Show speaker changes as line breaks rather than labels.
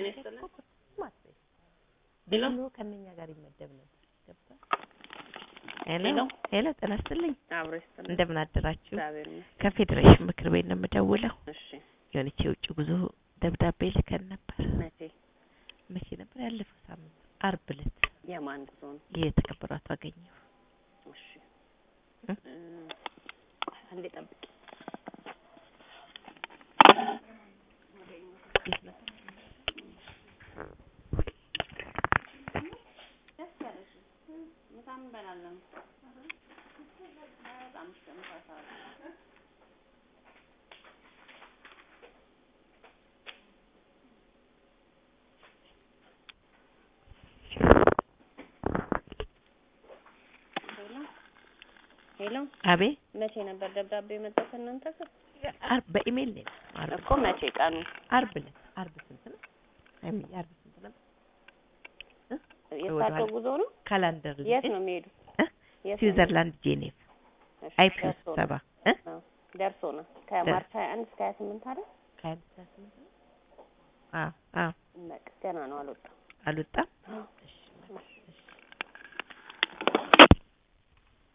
ጤና ይስጥልን።
ሄሎ
ብሎ ከእነኛ ጋር ይመደብ ነበር። ገብቷል። ሄሎ
ሄሎ።
ሄሎ፣ ጤና ይስጥልኝ።
አብሮ ይስጥልን።
እንደምን አደራችሁ?
እግዚአብሔር ይመስገን።
ከፌዴሬሽን ምክር ቤት ነው የምደውለው።
እሺ
የሆነች የውጭ ጉዞ ደብዳቤ ልከን ነበር።
መቼ
መቼ ነበር? ያለፈው ሳምንት አርብ ዕለት
የማን ዞን?
የተከበሩ አቶ አገኘሁ
እሺ
እ?
እ፣ አንዴ ጠብቂ። ሄሎ ሄሎ፣
አቤ
መቼ ነበር ደብዳቤ የመጣው ከእናንተ ጋር?
አርብ በኢሜል ነው የመጣው። አርብ
እኮ መቼ ቀኑ?
አርብ ዕለት አርብ ስንት ነው? አይሚ አርብ ስንት ነበር?
የእሳቸው
ወደኋላ
ጉዞ ነው?
ካላንደር ላይ
የት ነው የሚሄዱ?
እ?
የት ነው
ስዊዘርላንድ ጄኔቭ
የሚሄዱ?
አይፒ
ደርሶ ነው።
ስብሰባ እ?
አዎ፣ ደርሶ ነው ከማርች 21 እስከ 28 አይደል?
ከአንድ እስከ ስምንት ነው? አዎ አዎ
በቃ ገና ነው አልወጣም።
አልወጣም።